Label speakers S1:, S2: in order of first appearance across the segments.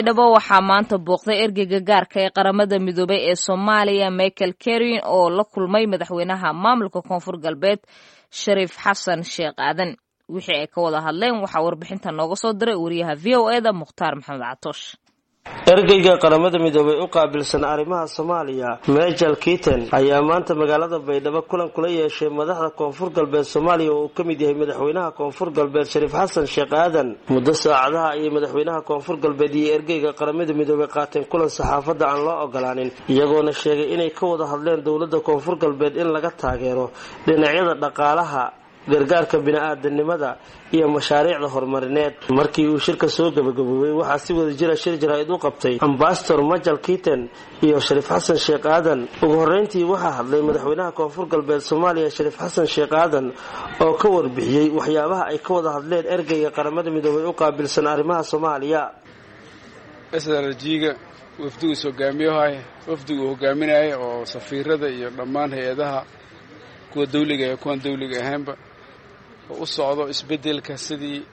S1: dhabo waxaa maanta booqday ergeyga gaarka ee qaramada midoobay ee soomaaliya michael kerin oo la kulmay madaxweynaha maamulka koonfur galbeed shariif xasan sheekh aadan wixii ay ka wada hadleen waxaa warbixinta nooga soo diray wariyaha v o e da mukhtaar maxamed catoosh
S2: ergeyga qaramada midoobay u qaabilsan arrimaha soomaaliya mejal kiten ayaa maanta magaalada baydhabo kulan kula yeeshay madaxda koonfur galbeed soomaaliya oo uu ka mid yahay madaxweynaha koonfur galbeed shariif xasan sheekh aadan muddo saacadaha ayay madaxweynaha koonfur galbeed iyo ergeyga qaramada midoobay qaateen kulan saxaafadda aan loo ogolaanin iyagoona sheegay inay ka wada hadleen dowladda koonfur galbeed in laga taageero dhinacyada dhaqaalaha gargaarka bini-aadanimada iyo mashaariicda horumarineed markii uu shirka soo gabagaboobay waxaa si wada jira shir jaraa'id u qabtay ambasador majal kiten iyo shariif xasan sheekh aadan ugu horreyntii waxaa hadlay madaxweynaha koonfur galbeed soomaaliya shariif xasan sheekh aadan oo ka warbixiyey waxyaabaha ay ka wada hadleen ergeyga qaramada midoobay u qaabilsan arrimaha soomaaliya
S3: srjiga wafdigiis hogaamiyahay wafdigu hogaaminaya oo safiirada iyo dhammaan hay-adaha kuwa dawliga iyo kuwan dawliga ahaynba oo u socdo isbeddelka sidii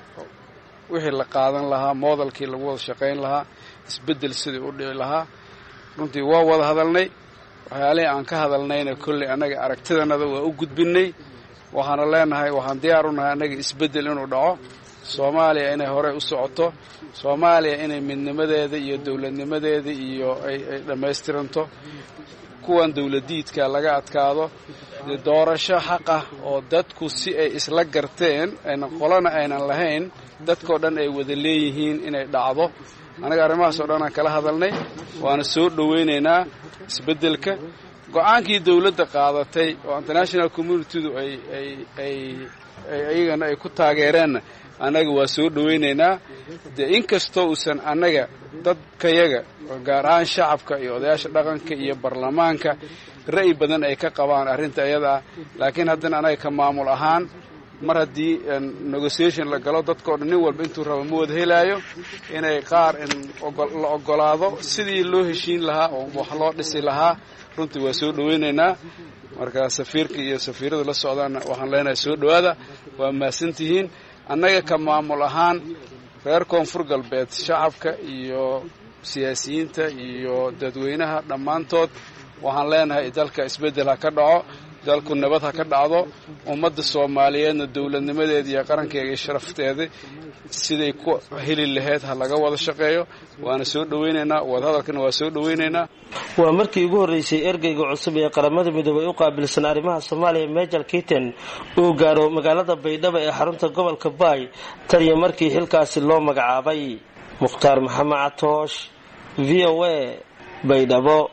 S3: wixii la qaadan lahaa moodalkii lagu wada shaqayn lahaa isbeddel sidii u dhici lahaa runtii waa wada hadalnay waxyaalihii aan ka hadalnayna kolley annaga aragtidanada waa u gudbinnay waxaana leenahay waxaan diyaar u nahay annaga isbeddel inuu dhaco soomaaliya inay horey u socoto soomaaliya inay midnimadeeda iyo dowladnimadeeda iyo ay dhammaystiranto kuwan dowladiidka laga adkaado doorasho xaqah oo dadku si ay isla garteen ayna qolana aynan lahayn dadkao dhan ay wada leeyihiin inay dhacdo annaga arrimahaas oo dhan aan kala hadalnay waana soo dhowaynaynaa isbeddelka go-aankii dowladda qaadatay oo international communitydu ay ay ay iyagana ay ku taageereenna annaga waa soo dhowaynaynaa dee inkastoo uusan annaga dadkayaga gaar ahaan shacabka iyo odayaasha dhaqanka iyo baarlamaanka ra'yi badan ay ka qabaan arrinta iyada ah laakiin haddana annaga ka maamul ahaan mar haddii negotiation la galo dadkao dhan nin walba intuu rabo ma wada helaayo inay qaar la ogolaado sidii loo heshiin lahaa oo wax loo dhisi lahaa runtii waa soo dhowaynaynaa marka safiirka iyo safiirada la socdaanna waxaan leenahay soo dhowaada waa mahadsantihiin annaga ka maamul ahaan reer koonfur galbeed shacabka iyo siyaasiyiinta iyo dadweynaha dhammaantood waxaan leenahay dalka isbeddel ha ka dhaco dalku nabad ha ka dhacdo ummadda soomaaliyeedna dowladnimadeeda iyo qarankeega iyo sharafteeda siday ku heli lahayd ha laga wada shaqeeyo waana soo dhowaynaynaa wadahadalkana waa soo dhowaynaynaa
S2: waa markii ugu horreysay ergeyga cusub ee qaramada midoobay u qaabilsan arrimaha soomaaliya mejal kiten uu gaaro magaalada baydhabo ee xarunta gobolka baay tan iyo markii xilkaasi loo magacaabay mukhtaar maxamed catoosh v o a baydhabo